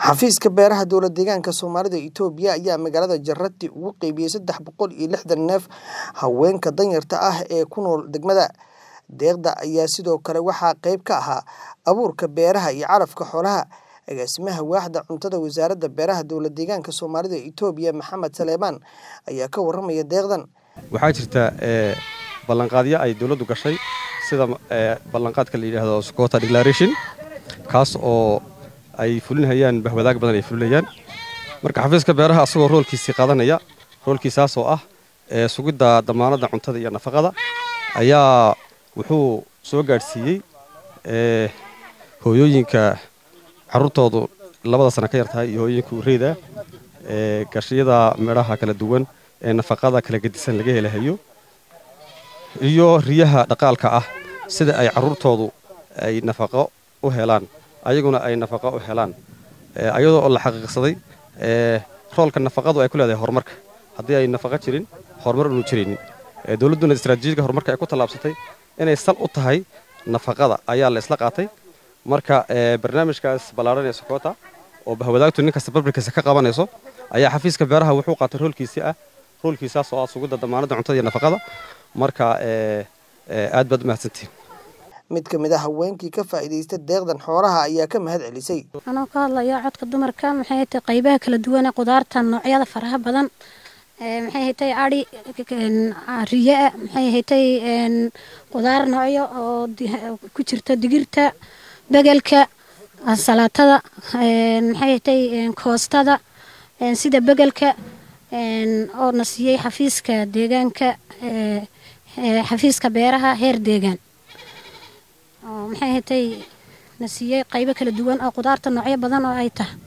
Xafiiska Beeraha Dowlad Deegaanka Soomaalida Itoobiya ayaa magaalada Jarati ugu qaybiyay saddex boqol iyo lixdan neef haweenka danyarta ah ee ku nool degmada. Deeqda ayaa sidoo kale waxaa qayb ka ahaa abuurka beeraha iyo calafka xoolaha. Agaasimaha Waaxda Cuntada Wasaaradda Beeraha Dowlad Deegaanka Soomaalida Itoobiya Maxamed Saleemaan ayaa ka warramaya deeqdan. waxaa jirta ee, ballanqaadyo ay dowladdu gashay sida ee, ballanqaadka la yidhaahdo Sukota Declaration kaas oo ay fulinayaan bahwadaag badan ay fulinayaan marka xafiiska beeraha asagoo roolkiisii qaadanaya roolkiisaas oo ah ee, sugidda damaanadda cuntada iyo nafaqada ayaa wuxuu soo gaadhsiiyey ee, hooyooyinka carruurtoodu labada sano ka yar tahay iyo hooyooyinka ureyda ee, gashiyada midhaha kala duwan ee nafaqada kala gedisan laga helahayo iyo riyaha dhaqaalka ah sida ay carruurtoodu ay nafaqo u helaan ayaguna ay nafaqo u helaan ee, ayadoo oo la xaqiiqsaday ee, roolka nafaqadu ay ku leedahay horumarka haddii ay nafaqo jirin horumar unu jiraynin ee, dowladduna istaraatiijiyadka horumarka ay ku tallaabsatay inay sal u tahay nafaqada ayaa la isla qaatay marka ee, barnaamijkaas ballaaran ee sokota oo bahwadaagtu nin kasta barbarkiisa ka qabanayso ayaa xafiiska beeraha wuxuu qaatay roolkiisii ah roolkiisaas oo ah sugidda damaanadda cuntada iyo nafaqada marka ee, ee, aad baad u mahadsantihin Mid ka mid ah haweenkii ka faa'iidaysta deeqdan xoolaha ayaa ka mahad celisay. anoo ka hadlaya codka dumarka maxay tahay qaybaha kala duwan ee qudaarta noocyada faraha badan ee maxay tahay ari riya maxay tahay qudaar noocyo oo di- ku jirta digirta begelka salaatada maxay tahay koostada sida begelka oo na siiyey xafiiska deegaanka ee ee xafiiska beeraha heer deegaan oo maxay tahay na siiyey qaybo kala duwan oo qudaarta noocyo badan oo ay tahay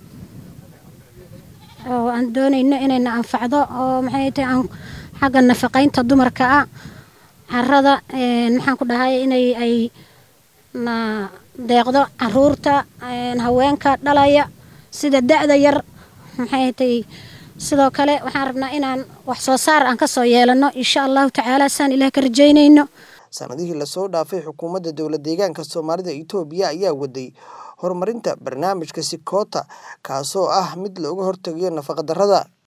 oo aan doonayno inayna anfacdo oo maxay tahay aan xagga nafaqaynta dumarka ah carrada een, maxaan ku dhahay inay ay na deeqdo caruurta een, haweenka dhalaya sida da-da yar maxay tahay sidoo kale waxaan rabnaa inaan wax soo saar aan ka soo yeelano insha allahu tacaala saan ilaah ka rajaynayno Sanadihii lasoo dhaafay xukuumadda dowlad deegaanka Soomaalida Itoobiya ayaa waday horumarinta barnaamijka Sikota kaasoo ah mid looga hortagayo nafaqa darrada.